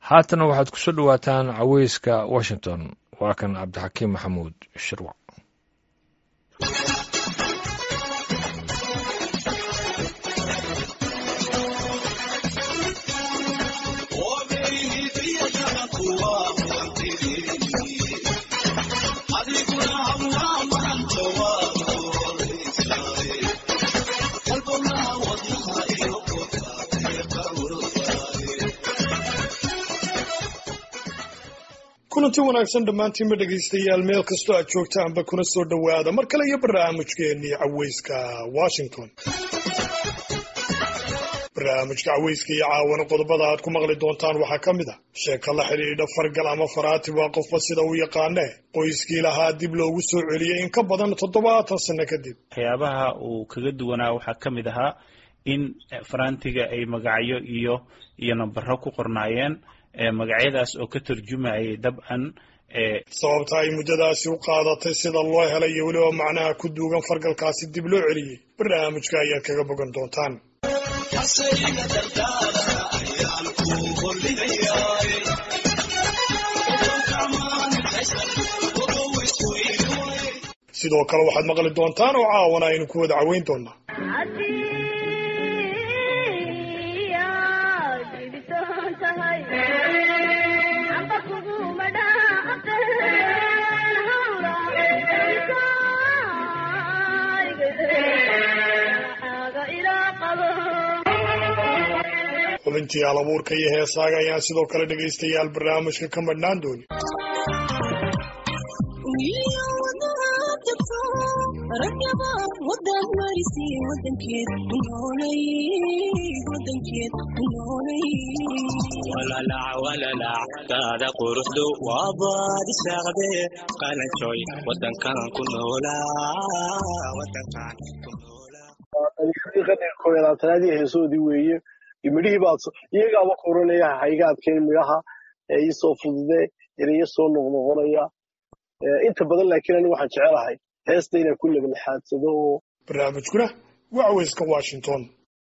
haatana waxaad ku soo dhowaataan caweyska washington waa kan cabdixakiim maxamuud shirwac kulanti wanaagsan dhammaantiinba dhegaystayaal meel kastoo aad joogtaanba kuna soo dhowaada mar kale iyo barnaamijkeennii caweyska washington barnaamijka caweyska iyo caawana qodobada aad ku maqli doontaan waxaa ka mid a sheeko la xidhiidha fargal ama faraati waa qofba sida uu yaqaanee qoyskii lahaa dib loogu soo celiyey in ka badan toddobaatan sanno kadib waxyaabaha uu kaga duwanaa waxaa ka mid ahaa in farantiga ay magacyo iyo iyo nambaro ku qornaayeen magacyadaas oo ka turjumayay dabcan sababta ay muddadaasi u qaadatay sida loo helay iyo weliba macnaha ku duugan fargalkaasi dib loo celiyey barnaamijka ayaad kaga bogan doontaan sidoo kale waxaad maqli doontaan oo caawana aynu ku wada caweyn doonaa xubintii alabuurka iyo heesaaga ayaan sidoo kale dhegaystayaal barnaamijka ka madhnaan dooni walalac quruxdu waa baad isaaqde qalanjooy wadankan ku noolaaqadirkoolaatanaadii heesoodii weeye midhihii baad iyagaaba koranaya hayga adkayn midhaha iisoo fudude erayo soo noqnoqonaya inta badan laakiin ani waxaan jecelahay heesta inaan ku lebalxaadsado oo barnaamijkuna waa caweyska washington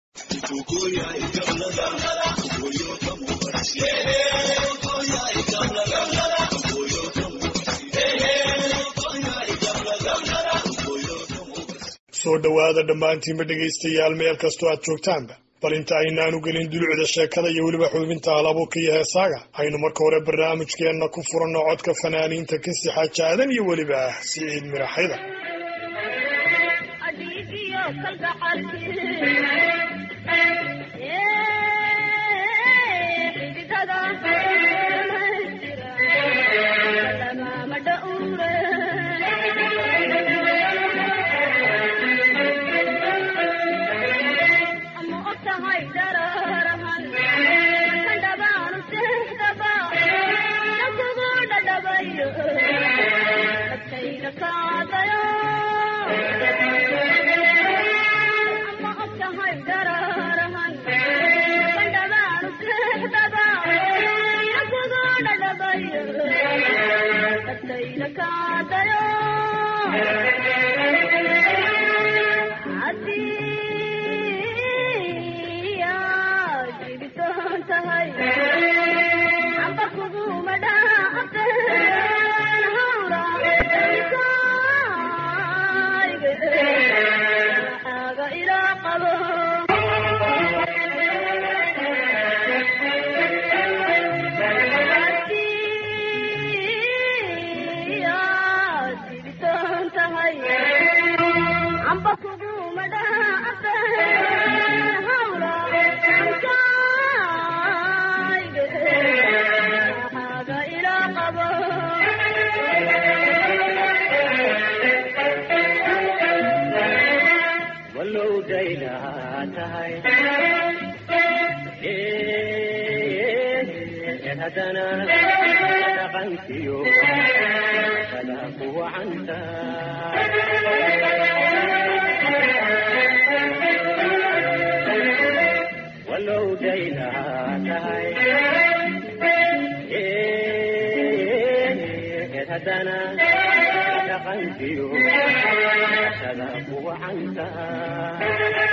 soo dhowaada dhammaantiinba dhegaystayaal meel kastoo aad joogtaanba bal inta aynaanu gelin dulucda sheekada iyo weliba xubinta halabuurka iyo heesaaga aynu marka hore barnaamijkeenna ku furanno codka fanaaniinta kasi xaajaadan iyo weliba siciid miraxyda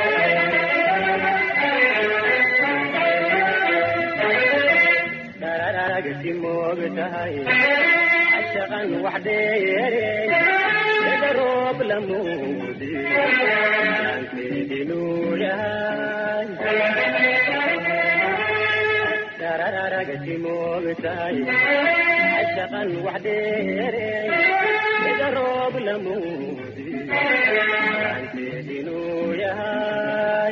da dararagti moogtahay cashaqan wax dheereen ida roob lamuudi aankeedinuu yahay dararagti moogtahay cashaqan wax dheereen ida roob lamuudi aankeedinuu yahay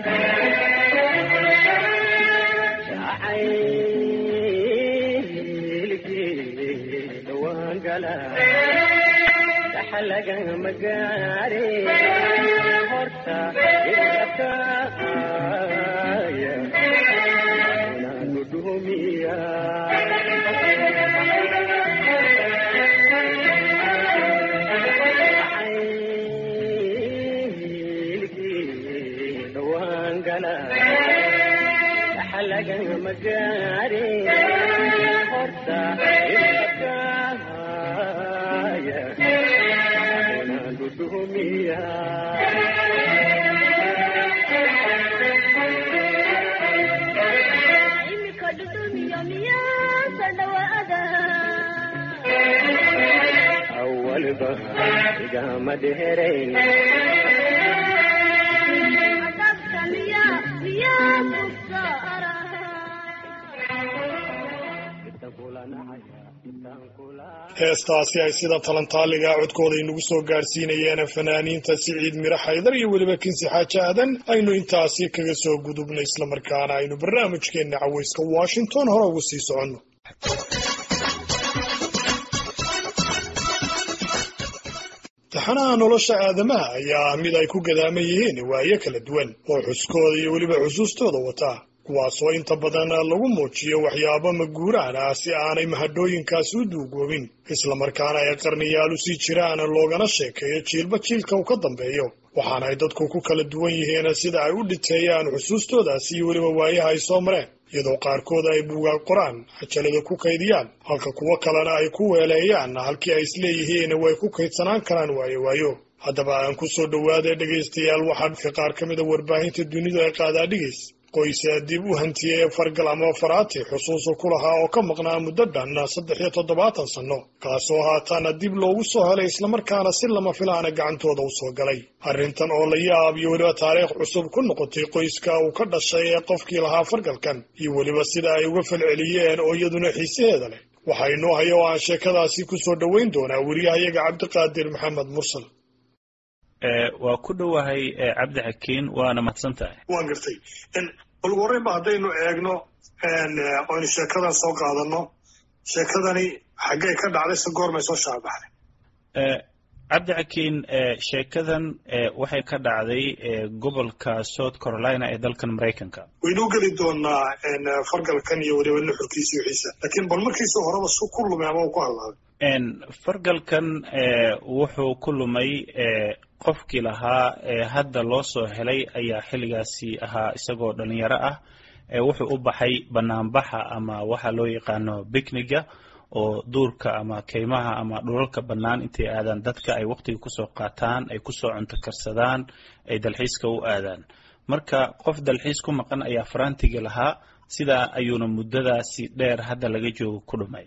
daxalaga magaare horta idakaaya inaanu dhumiya dhawaangala daxalaga magaare horta idakaaya inaanu dhumiya imika dhudhumiyo miyaasa dhawaada awalba igama dheerayn adabka miya miyaa kusaara heestaasi ay sida talantaaliga codkooda inagu soo gaadhsiinayeen fanaaniinta siciid miro xaydar iyo weliba kinsi xaaji aadan aynu intaasi kaga soo gudubno islamarkaana aynu barnaamijkeenna cawayska washington hore ugu sii soconno taxanaha nolosha aadamaha ayaa ah mid ay ku gadaaman yihiin waayo kala duwan oo xuskooda iyo weliba xusuustooda wataa kuwaasoo inta badan lagu muujiyo waxyaabo maguuraan ah si aanay mahadhooyinkaasi u duugoobin islamarkaana ay qarniyaal u sii jiraan loogana sheekeeyo jiilba jiilka uu ka dambeeyo waxaana ay dadku ku kala duwan yihiin sida ay u dhiteeyaan xusuustoodaasi iyo weliba waayaha ay soo mareen iyadoo qaarkood ay buugaag qoraan cajalada ku kaydiyaan halka kuwo kalena ay ku weeleeyaan halkii ay isleeyihiin way ku kaydsanaan karaan waayo waayo haddaba aan ku soo dhowaada dhegaystayaal waxaa dadka qaar ka mida warbaahinta dunidu ay qaadaa dhigays qoysa dib u hantiyey fargal ama faraati xusuusu ku lahaa oo ka maqnaa muddo dhan saddex iyo toddobaatan sanno kaasoo haataana dib loogu soo helay islamarkaana si lama filaana gacantooda u soo galay arrintan oo la yaab iyo weliba taariikh cusub ku noqotay qoyska uu ka dhashay ee qofkii lahaa fargalkan iyo weliba sida ay uga falceliyeen oo iyaduna xiisaheeda leh waxaa inoo haya oo aan sheekadaasi ku soo dhoweyn doonaa weriyahayaga cabdiqaadir maxamed mursal waa ku dhowahay cabdi xakiin waana mahadsan tahay waan gartay bal ugu horreyn ba haddaynu eegno oynu sheekadan soo qaadano sheekadani xaggay ka dhacday se goormay soo shaabaxday cabdi xakiin sheekadan waxay ka dhacday gobolka south carolina ee dalkan maraykanka waynuu geli doonaa fargalkan iyo weliba nuxurkiisa wixiisa laakiin bal markiisa horeba su ku lumay ama uu ku hadlaaday fargalkan wuxuu ku lumay qofkii lahaa hadda loo soo helay ayaa xilligaasi ahaa isagoo dhalinyaro ah wuxuu u baxay banaanbaxa ama waxa loo yaqaano bicniga oo duurka ama keymaha ama dhulalka bannaan intay aadaan dadka ay waqtiga kusoo qaataan ay kusoo cunto karsadaan ay dalxiiska u aadaan marka qof dalxiis ku maqan ayaa farantiga lahaa sidaa ayuuna muddadaasi dheer hadda laga joogo ku dhumay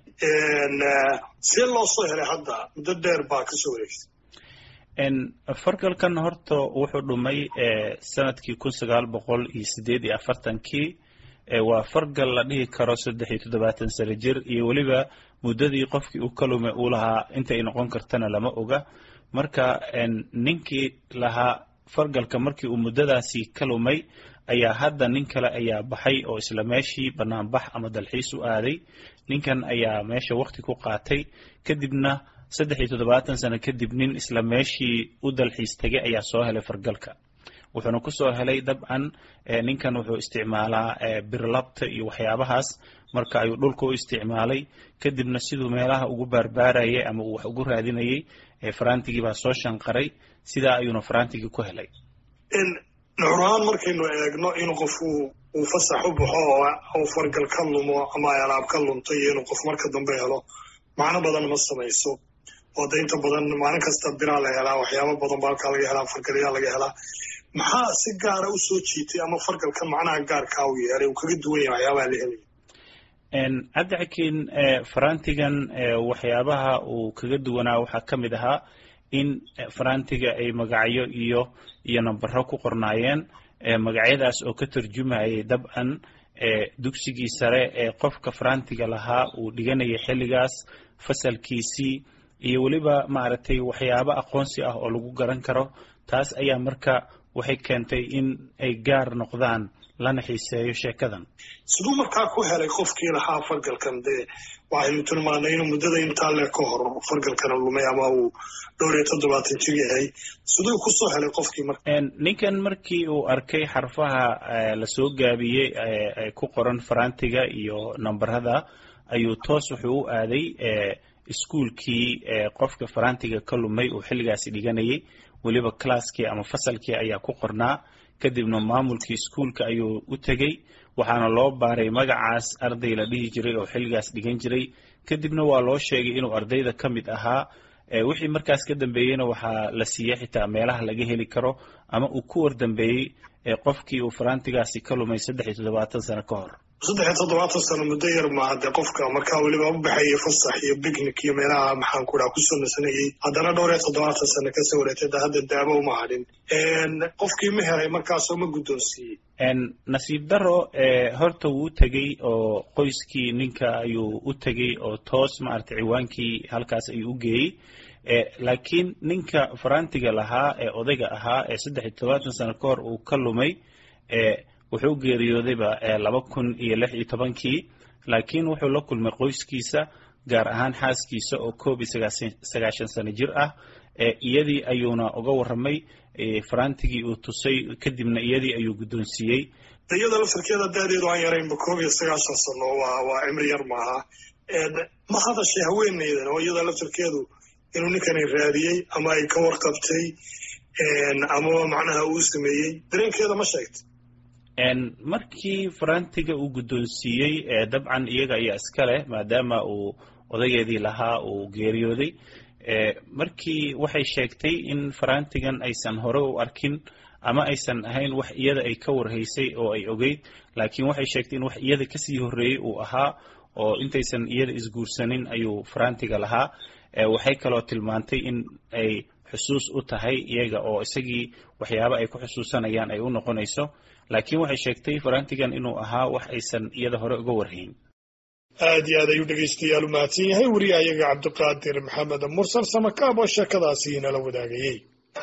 see loo soo helay hadda muddo dheer baa kasoo wareegsay fargalkan horta wuxuu dhumay sanadkii kun sagaal boqol iyo sideed iyo afartankii waa fargal la dhihi karo saddex iyo toddobaatan sano jir iyo weliba muddadii qofkii uu ka lumay uu lahaa intay noqon kartana lama oga marka ninkii lahaa fargalka markii uu muddadaasi ka lumay ayaa hadda nin kale ayaa baxay oo isla meeshii banaanbax ama dalxiis u aaday ninkan ayaa meesha waqti ku qaatay kadibna saddex iyo toddobaatan sano kadib nin isla meeshii u dalxiis tegay ayaa soo helay fargalka wuxuuna kusoo helay dabcan ninkan wuxuu isticmaalaa birlabta iyo waxyaabahaas marka ayuu dhulka u isticmaalay kadibna siduu meelaha ugu baarbaarayay ama uu wax ugu raadinayay farantigii baa soo shanqaray sidaa ayuuna farantigii ku helay nuxur ahaan markaynu eegno in qof uu fasax u baxo oo uu fargal ka lumo ama ay alaab ka lunto iyo inuu qof marka dambe helo macno badan ma samayso oo de inta badan maalin kasta biraa la helaa waxyaaba badan ba halkaa laga helaa fargalyaa laga helaa maxaa si gaara u soo jiitay ama fargalkan macnaha gaarkaa u yeelay uu kaga duwan yahay waxyaabaha la helaya cabdixakiin farantigan waxyaabaha uu kaga duwanaa waxaa ka mid ahaa in farantiga ay magacyo iyo iyo nambaro ku qornaayeen magacyadaas oo ka turjumayay dabcan dugsigii sare ee qofka farantiga lahaa uu dhiganayay xilligaas fasalkiisii iyo weliba maaragtay waxyaabo aqoonsi ah oo lagu garan karo taas ayaa marka waxay keentay in ay gaar noqdaan lana xiiseeyo sheekadan siduu markaa ku helay qofkii lahaa fargalkan dee waxaynu tilmaanay inuu muddada intaa le ka hor fargalkana lumay ama uu dhowr iyo toddobaatan jir yahay siduu kusoo helay qofkii marka ninkan markii uu arkay xarfaha lasoo gaabiyey ku qoran farantiga iyo nambarada ayuu toos wuxuu u aaday iskuolkii qofka farantiga ka lumay uu xilligaasi dhiganayay weliba classkii ama fasalkii ayaa ku qornaa kadibna maamulkii iskuolka ayuu u tegey waxaana loo baaray magacaas arday la dhihi jiray oo xilligaas dhigan jiray kadibna waa loo sheegay inuu ardayda ka mid ahaa wixii markaas ka dambeeyeyna waxaa la siiyey xitaa meelaha laga heli karo ama uu ku wardambeeyey qofkii uu farantigaasi ka lumay saddex iyo toddobaatan sano ka hor saddex iyo toddobaatan sano muddo yar maaha dee qofka markaa weliba u baxayay fasax iyo bicnic iyo meelaha maxaan ku dhaha kusoo nasanayay haddana dhowr iyo toddobaatan sano kasoo wareegtay da hadda daabo uma hadhin qofkii ma helay markaasoo ma guddoonsiiyey nasiib daro horta wuu tegey oo qoyskii ninka ayuu u tegey oo toos maaragtay ciwaankii halkaas ayuu u geeyey laakiin ninka farantiga lahaa ee odayga ahaa ee saddex iyo toddobaatan sano ka hor uu ka lumay wuxuu geeriyoodayba laba kun iyo lix iyo tobankii laakiin wuxuu la kulmay qoyskiisa gaar ahaan xaaskiisa oo koob iyo sagaashan sano jir ah iyadii ayuuna uga warramay farantigii uu tusay kadibna iyadii ayuu guddoonsiiyey iyada laftarkeeda daadeedu aan yaraynba koob iyo sagaashan sano waa waa cimri yar maaha ma hadashay haweeneydan oo iyada laftarkeedu inuu ninkani raadiyey ama ay ka warqabtay amaba macnaha uu sameeyey dareenkeeda ma sheegtay markii farantiga uu guddoonsiiyey dabcan iyaga ayaa iska leh maadaama uu odageedii lahaa uu geeriyooday markii waxay sheegtay in farantigan aysan hore u arkin ama aysan ahayn wax iyada ay ka warhaysay oo ay ogeyd laakiin waxay sheegtay in wax iyada kasii horreeyey uu ahaa oo intaysan iyada isguursanin ayuu farantiga lahaa waxay kaloo tilmaantay in ay xusuus u tahay iyaga oo isagii waxyaaba ay ku xusuusanayaan ay u noqonayso laakiin waxay sheegtay farantigan inuu ahaa wax aysan iyada hore uga warhayn aad iyo aad ayuu dhegaystayaal u mahadsan yahay weriya ayaga cabdiqaadir maxamed mursal samakaab oo sheekadaasi inala wadaagayey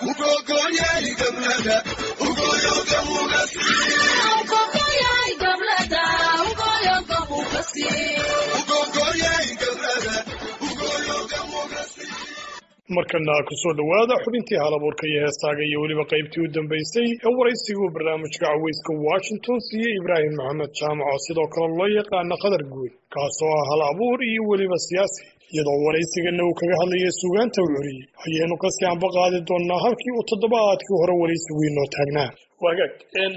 markana kusoo dhowaada xubintii halabuurka iyo heestaaga iyo weliba qaybtii u dambaysay ee waraysiguu barnaamijka caweyska washington siiyey ibraahim maxamed jaamac oo sidoo kale loo yaqaana qadar guud kaasoo ah hal abuur iyo weliba siyaasi iyadoo waraysigana uu kaga hadlayay suugaanta u curiyey ayaynu kasii anba qaadi doonaa halkii uu toddobaadkii hore waraysigu inoo taagnaa wagaag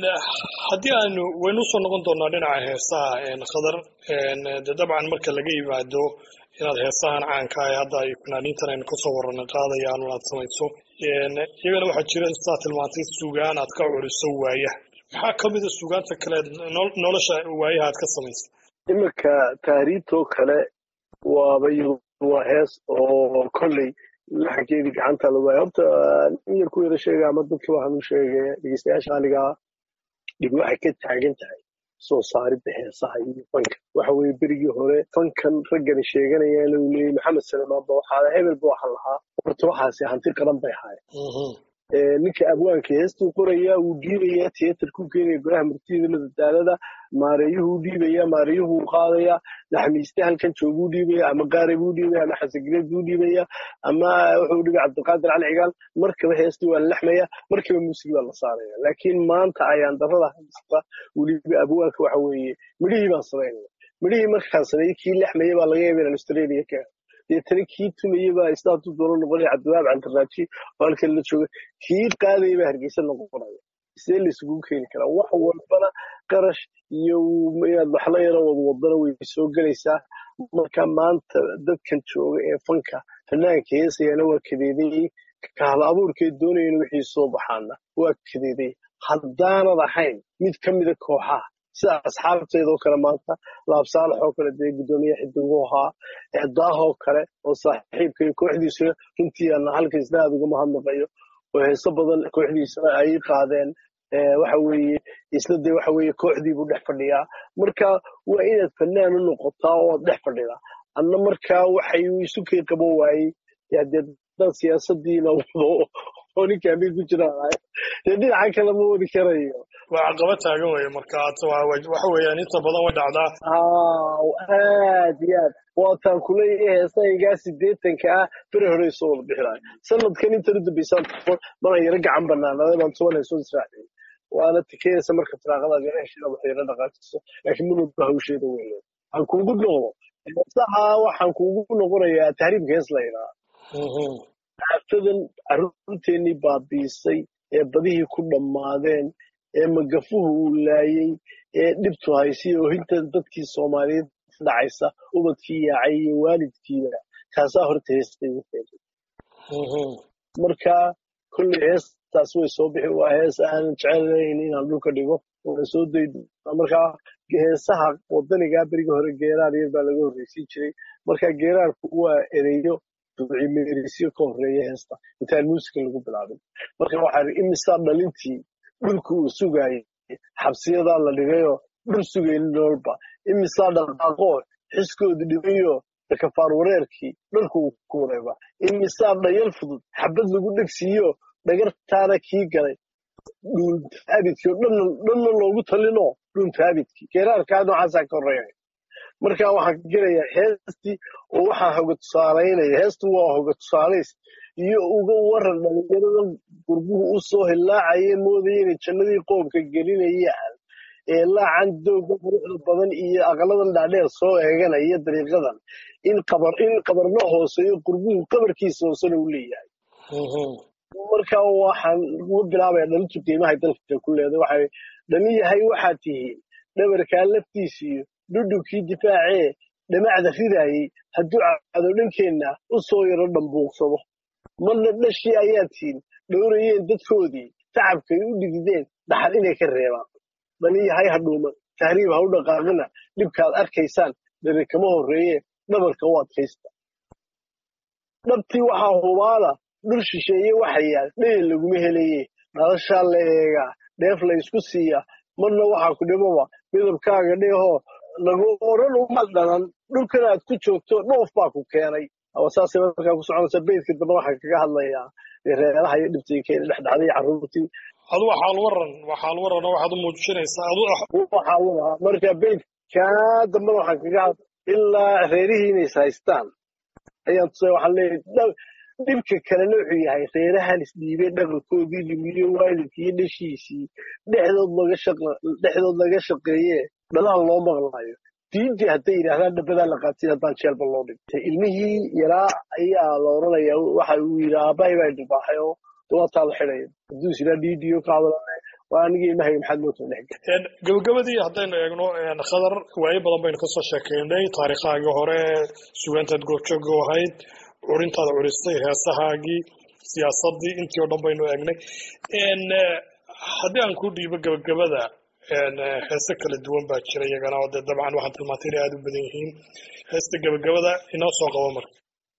haddii aanu waynu usoo noqon doonaa dhinaca heesaha khadar de dabcan marka laga yimaado inaad heesahan caanka ah hadda ay fanaaniintan aynu kasoo warranay qaadayaan aad samayso iyagana waxaa jira sidaa tilmaantay sugaan aad ka curiso waayaha maxaa ka mida sugaanta kale nolosha waayaha aad ka samaysa iminka taariibtoo kale waaba iyadu waa hees oo kolley laxankeedii gacanta la waaya horta in yar ku yara sheega ama dadka waxaan u sheegay dhegeystayaasha qaaligaa dhib waxay ka taagan tahay soo saaridda heesaha iyo fanka waxa weeye berigii hore fankan raggani sheeganayaan uu leeyay maxamed salmaan ba waxaa hebel ba waxaan lahaa horta waxaasi hanti qaran bay ahaayeen ninka abwaanka heestuu qorayaa wuu dhiibayaa tiyatarkuu keenaya golaha martida madadaalada maareeyuhuu dhiibaya maareeyuhuu qaadaya naxmiiste halkan jooguu dhiibaya ama qaare buu dhiibaya ama xasangireed buu dhiibaya ama wuxuu dhibay cabdiqaadir cali cigaal markaba heestii waa la lexmaya markaba muusigi baa la saaraya laakiin maanta ayaan darada haysta weliba abwaanka waxa weeye midhihii baan samaynaya midhihii markaan sameeyey kii lexmaya baa laga yaaba inaan australia ka deetana kii tumaya baa istaatu doono noqonaya cabdiwaab cantaraaji oo halkan la jooga kii qaadaya baa hargeysa noqonaya sidee laisugu keeni karaa wax walbana qarash iyo inaad waxla yaro wadwadana way soo gelaysaa marka maanta dadkan jooga ee fanka fanaanka heesayana waa kadeedayey kahla abuurkee doonayana wixii soo baxaana waa kadeedayey haddaanad ahayn mid ka mida kooxaha sida asxaabteedoo kale maanta laabsaalax oo kale dee guddoomiye xidigu ahaa daahoo kale oo saaxiibka iyo kooxdiisu runtii aan halka isna aad uga mahadnaqayo oo heeso badan kooxdiisana ay qaadeen waxa weeye isna dee waxa weeye kooxdii buu dhex fadhiyaa marka waa inaad fanaan u noqotaa oo dhex fadhida anna markaa waxay isu kay qaban waayey dee dad siyaasadiina wado oo ninka amir ku jiraan dee dhinaca kale ma wadi karayo waa caqabad taagan weye marka waxa weeyaan inta badan way dhacdaa aad iyo aad waataan kuleeyahay heesaygaa sideetanka ah bere hore soo wada bixinayo sanadkan intan u dambeysaan mana yaro gacan banaanaday baan toban heesoo israaciyay waana tikeyasa marka tiraaqadaad yara heshida wax yara dhaqaajiso laakiin mulwalba hawsheeda weyn waxaan kuugu noqdo heesaha waxaan kuugu noqonayaa tahriibka hees la yidhaha aaftadan carruurteennii baabiisay ee badihii ku dhammaadeen ee magafuhu uu laayey ee dhibtu haysay oohinta dadkii soomaaliyeed dhacaysa ubadkii yaacay iyo waalidkiiba kaasaa horta heestay u keenay marka kolley heestaas way soo bixi waa hees aanan jecelayn inaan dhulka dhigo waa soo daydo markaa heesaha wadanigaa berigi hore geeraar yar baa laga horreysiin jiray marka geeraarku waa ereyo ducimeerisyo ka horreeya heesta intaan muusika lagu bilaabin marka waxaa imisaa dhalintii dhulka uu sugaayay xabsiyadaa la dhigayoo dhul sugaynin nololba imisaa dhaqaaqoo xiskoodu dhibayo kafaar wareerkii dhalku uu ku wareeba imisaa dhayal fudud xabad lagu dhegsiiyo dhagartaana kii galay dhuuntaabidkii oo dhanna loogu talino dhuuntaabidkii geeraarkaa noocaasaa ka horreeya marka waxaan ka gelayaa heestii oo waxaa hoga tusaalaynaya heestu waa hoga tusaalays iyo uga waran dhalinyarada gurbuhu u soo hillaacaya moodaya inay jannadii qoobka gelinayaan ee laacan dooga quruxda badan iyo aqladan dhaadheer soo eeganaya dariiqadan in qabar in qabarna hooseeyo gurbuhu qabarkiisa hoosena u leeyahay marka waxaan uga bilaabaya dhalintu qiimahay dalka ku leedahay waxay dhalin yahay waxaad tihiin dhabarkaa laftiisiyo dhudhubkii difaacee dhamacda ridaayey hadduu cado dhankeenna u soo yaro dhambuuqsado marna dhashii ayaad tihiin dhowrayeen dadkoodii tacabkay u dhigideen dhaxal inay ka reebaan dhalin yahay ha dhuuman tahriib ha u dhaqaaqina dhibkaad arkaysaan dare kama horreeye dhabarka u adkaysta dhabtii waxaa hubaala dhul shisheeye waxa yaal dhayal laguma helaye dhalashaa la eegaa dheef la ysku siiya marna waxaa ku dhibaba midabkaaga dheehoo lagu oran uma dhalan dhulkan aad ku joogto dhoof baa ku keenay saasay markaa ku soconaysa beydka dambe waxaan kaga hadlayaa reeraha iyo dhibtii keena dhexdhacday carruurtii adu waxaal waran waxaal waran oo waxaad u muujinaysaa adu waxaa wadaha marka beydkaa dambe waxaan kaga had ilaa reerihii inays haystaan ayaan tusay waxaan leeyahay dhibka kalena wuxuu yahay reerahan isdhiibay dhaqankoodii lumiyo waalidkii iyo dhashiisii dhexdood laga shaqa dhexdood laga shaqeeye dhalaha loo maqlaayo diintii hadday yidhaahdaan dhabadaa la qaatay haddaan jeelba loo dhigtay ilmihii yaraa ayaa la oranayaa waxa uu yidhi aabbahay baa dhibaaxay oo dawaataa la xidhaya hadduu is yidhaa dhiidiyo ka hadalane waa anigii ilmahay maxaad moota dhex gabagabadii haddaynu eegno khadar waayo badan baynu kasoo sheekeynay taariikhaagii hore sugaantaad goobjooga u ahayd curintaada curistay heesahaagii siyaasadii intii oo dhan baynu eegnay haddii aan ku dhiibo gabagabada heese kala duwan baa jira iyagana oo dee dabcan waxaan tilmaantay inay aada u badan yihiin heesta gabagabada inoo soo qabo marka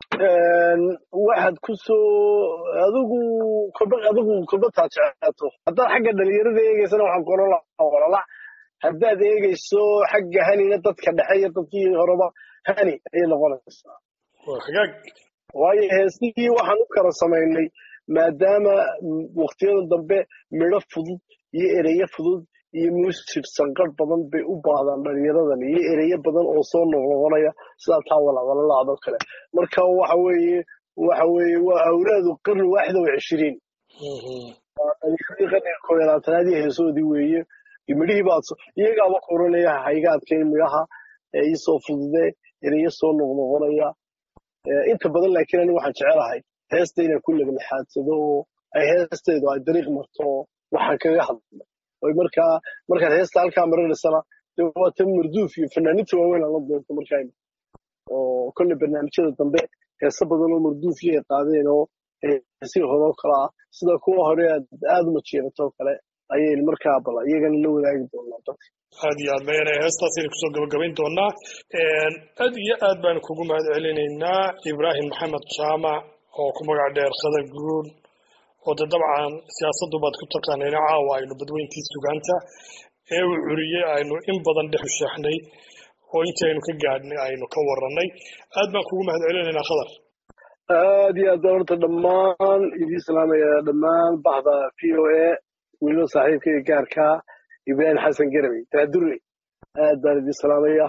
waxaad ku soo adigu kolba adigu kolba taad jeclaato haddaad xagga dhalinyarada eegaysana waxaan ku oran lahaa walala haddaad eegayso xagga hanina dadka dhexe iyo dadkii horeba hani ayay noqonaysaa waa hagaag waayo heesihii waxaan u kala samaynay maadaama waktiyada dambe midho fudud iyo ereyo fudud iyo muusib sanqar badan bay u baahdaan dhalinyaradan iyo ereyo badan oo soo noqnoqonaya sidaa taa walawalalaadoo kale marka waxa weeye waxa weeye waa awlaadu qarni waaxida wa cishiriin dhalinyaradii qarniga koob iyo labaatanaad iyo heesoodii weeye midhihii baad iyagaaba kuranaya hayga adkayn midhaha iisoo fudude ereyo soo noqnoqonaya inta badan laakiin anigu waxaan jecelahay heesta inaan ku labalxaadsado oo ay heesteedu ay dariiq marto oo waxaan kaga hadla oy markaa markaad heesta halkaa marinaysana dee waa tan marduuf iyo fanaaninta waaweyn aan la doonto markaa oo kolle barnaamijyada dambe heese badan oo marduuf iyo ay qaadeen oo heesihii hore oo kale ah sida kuwa hore aad aada uma jeedato oo kale ayay markaa bala iyagana la wadaagi doonaa dadka aad iyo aad bayana heestaasaynu kusoo gabagabayn doonaa aad iyo aad baan kugu mahad celinaynaa ibraahim maxamed jaamac oo ku magac dheer khadar guun oo de dabcan siyaasaddu baad ku taqaanayna caawa aynu badweyntii sugaanta ee uu curiyey aynu in badan dhex usheexnay oo intii aynu ka gaadhnay aynu ka warranay aad baan kugu mahad celinaynaa khadar aad iyo aad baan horta dhammaan idiin salaamaya dhammaan baxda v o a weliba saaxiibka iyo gaarka ibraahim xasan garabey taadurley aad baan idiin salaamaya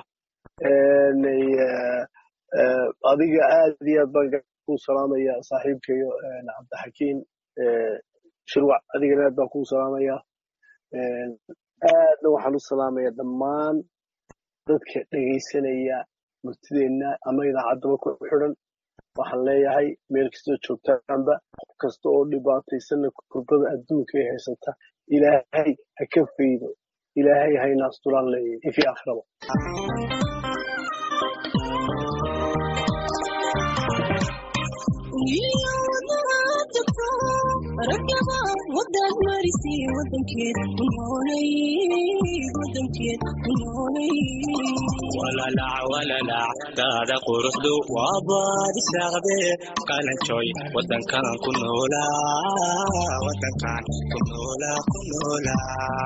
adiga aad iyo aad baan ku salaamaya saaxiibkayo cabdixakiim shirwac adigana aad baan kuu salaamaya aadna waxaan u salaamaya dhammaan dadka dhegaysanaya murtideenna ama idaacaddaba ku xidhan waxaan leeyahay meel kastoo joogtaanba qof kasta oo dhibaataysanna kurbada adduunka ee haysata ilaahay ha ka faydo ilaahay hayna astulaan leeyahay ifi aakhiraba walalac walalac daada quruxdu waa baadi saaqde qalanjooy wadankan ku noolaa wadankan ku noolaa ku noolaa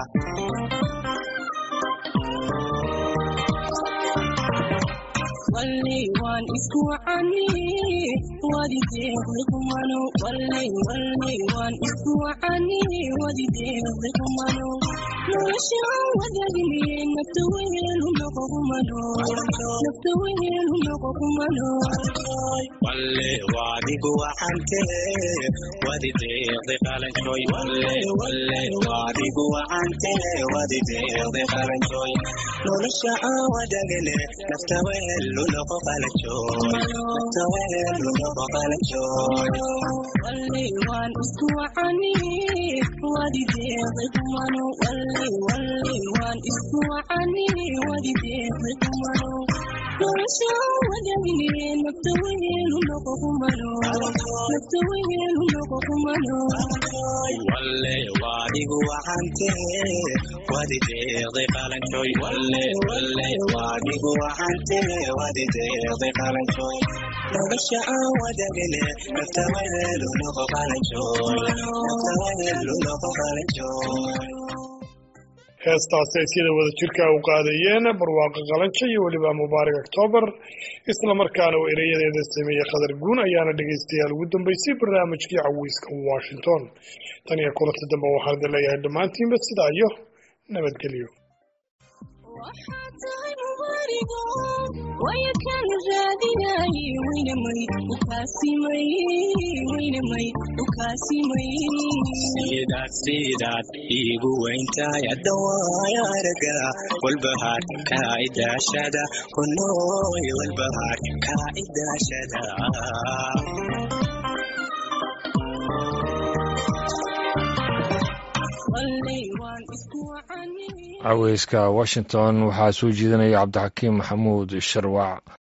wallay waan isku wacani wadideeqdi kumano wallay wallay waan isku wacani wadideeqdi kumano nolosha aan wadaagniye nafta weheelu noqo kumano nafta weheelu noqo kumano walle waadigu wacante wadi deeqdi qalanjooy walle walle waadigu wacante wadi deeqdi qalanjooy nolosha aan wadaagane nafta weheelu noqo qalanjooy nafta weheelu noqo qalanjooy wallay waan isku wacani wadideeqdi kumano wallay wallay waan isku wacani wadideeqdi kumano nolosha aan wadaagniye nafta weheelu noqo kumano nafta weheelu noqo kumano walle waadigu wacante wadi deeqdi qalanjooy walle walle waadigu wacante wadi deeqdi qalanjooy nolosha aan wadaagane nafta weheelu noqo qalanjooy nafta weheelu noqo qalanjooy heestaasi ay sida wada jirka u qaadayeen barwaaqo qalanjo iyo weliba mubaarak octoobar isla markaana uu ereyadeeda sameeyey khadar guun ayaana dhegaystayaal ugu dambeysay barnaamijkii caweyska washington tan iyo kulanta dambe waxaan idin leeyahay dhammaantiinba sidaa iyo nabadgelyo waxaa tahay mubaarigo waykan raadinaaye weynamay ukaasimay weynamay ukaasimay sidaad sidaad iigu weyntahay hadda waaya araga walbahaar kaa idaashada kunooy walbahaar kaa idaashada wallay waan isku wacani caweyska washington waxaa soo jeedinaya cabdixakiim maxamuud sharwac